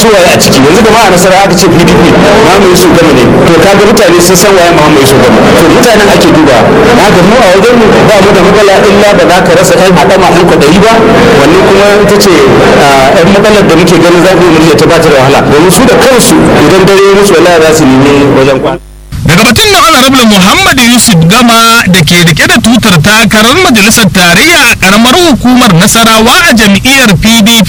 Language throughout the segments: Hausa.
su waye a ciki yanzu da ma a nasara aka ce pdp Muhammadu Yusuf Gama ne to kaga mutane sun san waye Muhammadu Yusuf Gama to mutanen ake duba na ga mu a wajen mu ba mu da matsala illa ba za ka rasa ɗan haɗama ɗan kwaɗayi ba wannan kuma ita ce ɗan matsalar da muke ganin za ku yi ta ba ta da wahala domin su da kansu idan dare musu wallahi za su nemi wajen kwana. daga batun da honorable muhammad yusuf gama da ke rike da tutar takarar majalisar tarayya a karamar hukumar nasarawa a jam'iyyar pdp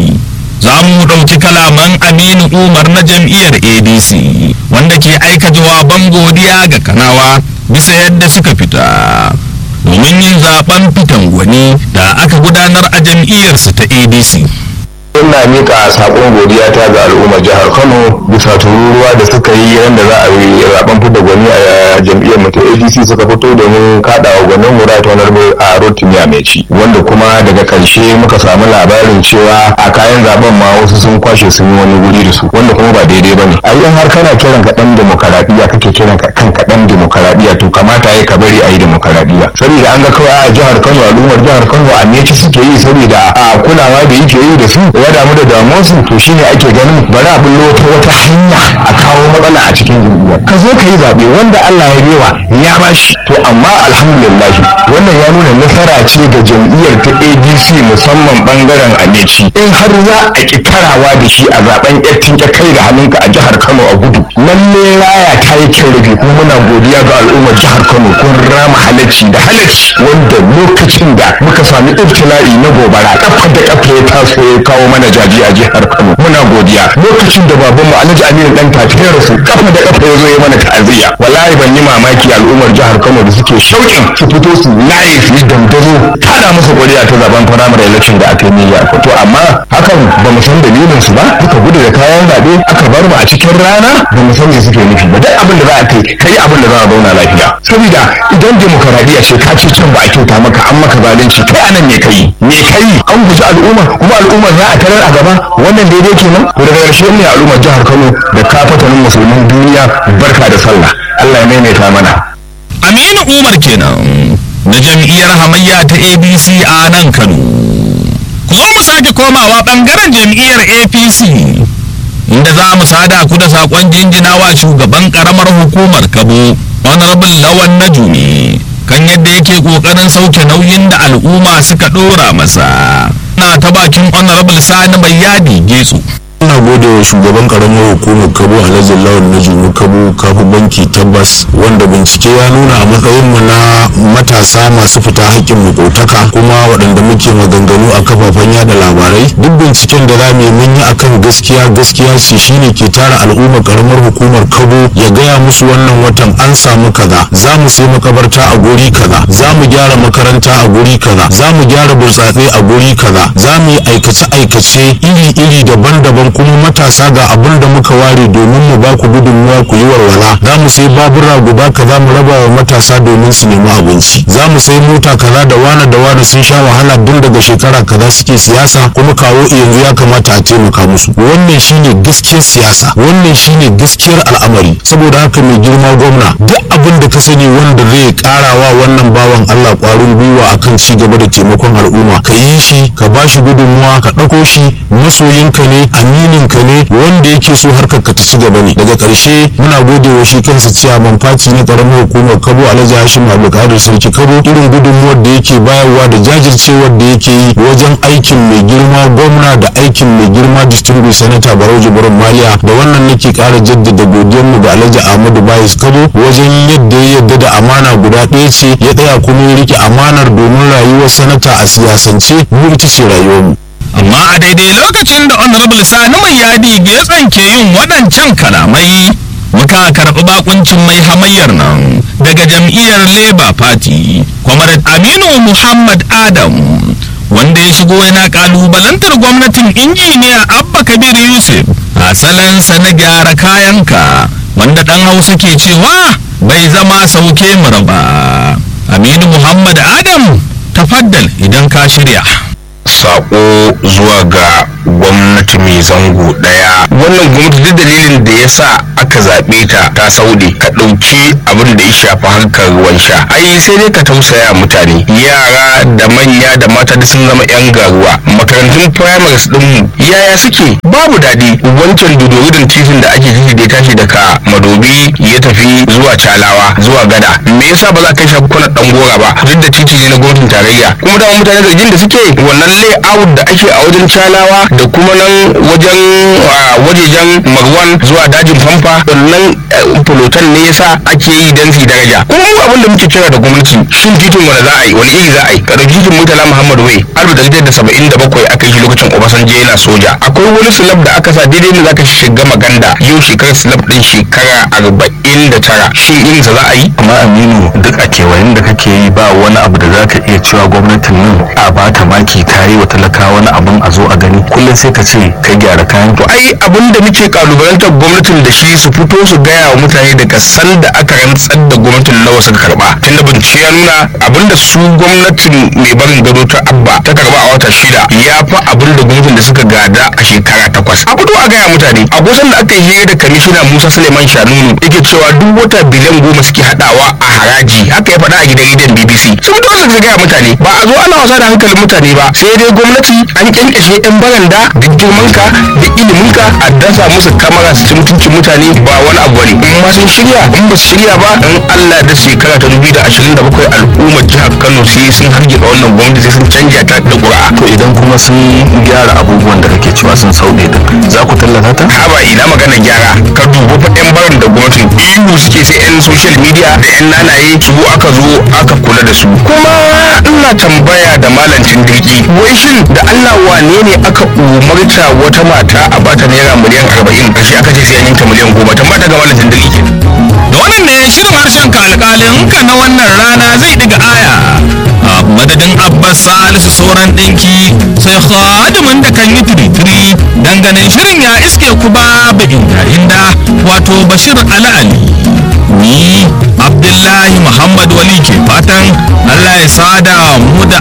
za mu ɗauki kalaman aminu umar na jam'iyyar adc wanda ke aika jawaban godiya ga kanawa bisa yadda suka fita domin yin zaben fitan gwani da aka gudanar a jam'iyyarsa ta adc ina mika sakon godiya ta ga al'ummar jihar kano bisa tururuwa da suka yi yadda za a yi zaben fidda gwani a jam'iyyar mu ta adc suka fito domin kada wa gwanin mu right honorable a rotimiya mai ci wanda kuma daga karshe muka samu labarin cewa a kayan zaben ma wasu sun kwashe sun yi wani guri da su wanda kuma ba daidai bane a yi har kana kiran ka dan demokaradiyya kake kiran ka kanka dan demokaradiyya to kamata ya ka bari a yi demokaradiyya saboda an ga kawai a jihar kano al'ummar jihar kano a meci suke yi saboda a kulawa da yake yi da su ya damu da damuwarsu to shine ake ganin bari a bullo ta wata hanya a kawo matsala a cikin jam'iyyar ka zo ka yi zaɓe wanda Allah ya bewa ya bashi to amma alhamdulillah wannan ya nuna nasara ce ga jam'iyyar ta ADC musamman bangaren Ameci in har za a ki karawa da shi a zaben yattin ya kai da hannunka a jihar Kano a gudu lalle raya ta yi kyau rufe kuma muna godiya ga al'ummar jihar Kano kun rama halacci da halacci wanda lokacin da muka sami ibtila'i na gobara kafa da kafa ya taso ya kawo mana jaji a jihar Kano muna godiya lokacin da baban mu Alhaji Aminu dan tafi ya rasu kafa da kafa ya zo ya mana ta'aziyya wallahi ban yi mamaki al'ummar jihar Kano da suke shauƙin su fito su laye su yi dandazo kada musu godiya ta zaben primary election da aka yi niyya to amma hakan ba mu san dalilin su ba suka gudu da kayan zaɓe aka bar mu a cikin rana ba mu san me suke nufi ba duk abin da za a kai kai abin da za a zauna lafiya saboda idan demokaradiyya ce ka ce can ba a kyauta maka an maka zalunci kai anan me kai me kai an guji al'umma kuma al'umma za a tarar a gaba wannan daidai kenan to daga ƙarshe ne al'ummar jihar Kano da kafatanin musulmin duniya barka da sallah Allah ya maimaita mana aminu umar kenan na jam'iyyar hamayya ta abc a nan kano ku zo mu sake komawa bangaren jam'iyyar apc inda za mu sada ku da sakon jinjinawa shugaban karamar hukumar kabo honorable lawan najumi kan yadda yake kokarin sauke nauyin da al'umma suka dora masa na ta bakin honorable sani mai yadi getsu ina gode wa shugaban karamar hukumar kabo alhaji lawan na junu kabo kafin banki tabbas wanda bincike ya nuna a matsayin mu na matasa masu fita haƙƙin makotaka kuma waɗanda muke maganganu a kafafen yada labarai duk binciken da zamu yi mun yi akan gaskiya gaskiya ce shine ke tara al'ummar karamar hukumar kabo ya gaya musu wannan watan an samu kaza za mu sai makabarta a guri kaza za mu gyara makaranta a guri kaza za mu gyara burtsatse a guri kaza za mu yi aikace aikace iri iri daban-daban kuma matasa ga abin da muka ware domin mu ba ku gudunmuwa ku yi walwala za mu sai babura guda kaza mu raba wa matasa domin su nemi abinci za mu sai mota kaza da wane da wane sun sha wahala tun daga shekara kaza suke siyasa kuma kawo yanzu ya kamata a taimaka musu wannan shine gaskiyar siyasa wannan shine gaskiyar al'amari saboda haka mai girma gwamna duk abin da ka sani wanda zai karawa wannan bawan Allah kwarin gwiwa akan ci gaba da taimakon al'umma ka yi shi ka ba shi gudunmuwa ka ɗauko shi masoyinka ne aminin ka ne wanda yake so harkar ka ta ci gaba ne daga ƙarshe muna gode wa shi kansa ciyaman faci na ƙaramar hukumar kabo alhaji hashim abdulkadir sarki kabo irin gudunmuwar da yake bayarwa da jajircewar da yake yi wajen aikin mai girma gwamna da aikin mai girma distinguished senator barau jibrin maliya da wannan nake ƙara jaddada godiyar mu ga alhaji ahmadu bayis kabo wajen yadda ya yadda da amana guda ɗaya ce ya tsaya kuma ya rike amanar domin rayuwar sanata a siyasance mu ita ce rayuwar mu amma a daidai lokacin da honorable sani mai yadi getsan ke yin waɗancan kalamai muka karɓi bakuncin mai hamayyar nan daga jam'iyyar labour party comrade aminu muhammad adam wanda ya shigo yana kalubalantar gwamnatin injiniya abba kabir yusuf a salansa na gyara kayanka wanda ɗan hausa ke cewa bai zama sauke mu raba aminu muhammad adam tafaddal idan ka shirya sako zuwa ga gwamnati mai zango daya wannan gwamnati duk dalilin da ya sa aka zaɓe ta ta saude ka ɗauki abin da ya shafi harkar ruwan sha ai sai dai ka tausaya mutane yara da manya da mata da sun zama yan garuwa makarantun primaries din mu yaya suke babu daɗi wancan dodorin titin da ake titi da ya tashi daga madobi ya tafi zuwa calawa zuwa gada me yasa ba za ka shafi kwanan dan gora ba duk da titi ne na gwamnatin tarayya kuma da mutane zargin da suke wannan layout da ake a wajen calawa da kuma nan wajen wajejen marwan zuwa dajin famfa wannan fulotan ne yasa ake yi dan su daraja kuma mu abin da muke kira da gwamnati shin titin wani za a yi wani iri za a yi ka dauki titin murtala muhammad wai alif da da saba'in da bakwai aka yi shi lokacin obasanjo yana soja akwai wani slab da aka sa daidai ne zaka shiga maganda yau shekarar slab din shekara arba'in da tara shin irin sa za a yi amma aminu duk a kewayen da kake yi ba wani abu da zaka iya cewa gwamnatin nan a bata maki ta yi wa talakawa wani abun a zo a gani kullum sai ka ce kai gyara kayan to ai abin da muke kalubalantar gwamnatin da shi su fito su gaya wa mutane daga san da aka rantsar da gwamnatin nawa suka karba tunda bincike ya nuna abin da su gwamnatin mai barin gado ta abba ta karba a wata shida ya fi abin da gwamnatin da suka gada a shekara takwas a fito a gaya mutane a kusan da aka yi hira da kamishina musa suleiman shanunu yake cewa duk wata biliyan goma suke hadawa a haraji haka ya faɗa a gidan rediyon bbc sun fito su gaya mutane ba a zo ana wasa da hankalin mutane ba sai dai gwamnati an kyankyashe yan baranda da girmanka da iliminka a dasa musu kamara su ci mutuncin mutane ba wani abu bane in ma sun shirya in ba su shirya ba in Allah da shekara ta dubu da ashirin da bakwai al'ummar jihar Kano sai sun hargitsa wannan gwamnati sai sun canja ta da ƙura'a. to idan kuma sun gyara abubuwan da kake cewa sun sauɗe din za ku tallata ta haba ina magana gyara ka dubi fa yan barin da gwamnatin ihu suke sai yan social media da yan nanaye su aka zo aka kula da su kuma ina tambaya da malancin dirki wai shin da Allah wane ne aka umarta wata mata a bata naira miliyan arba'in kashi aka ce sai an yanka miliyan goma tambaya ga malancin dirki da wannan ne shirin harshen ka alƙalin ka na wannan rana zai diga aya a madadin abbas salisu sauran ɗinki sai khadimin da kan yi tiritiri danganin shirin ya iske ku babu inda inda wato bashir ali ali ni abdullahi muhammad wali ke fatan allah ya sada mu da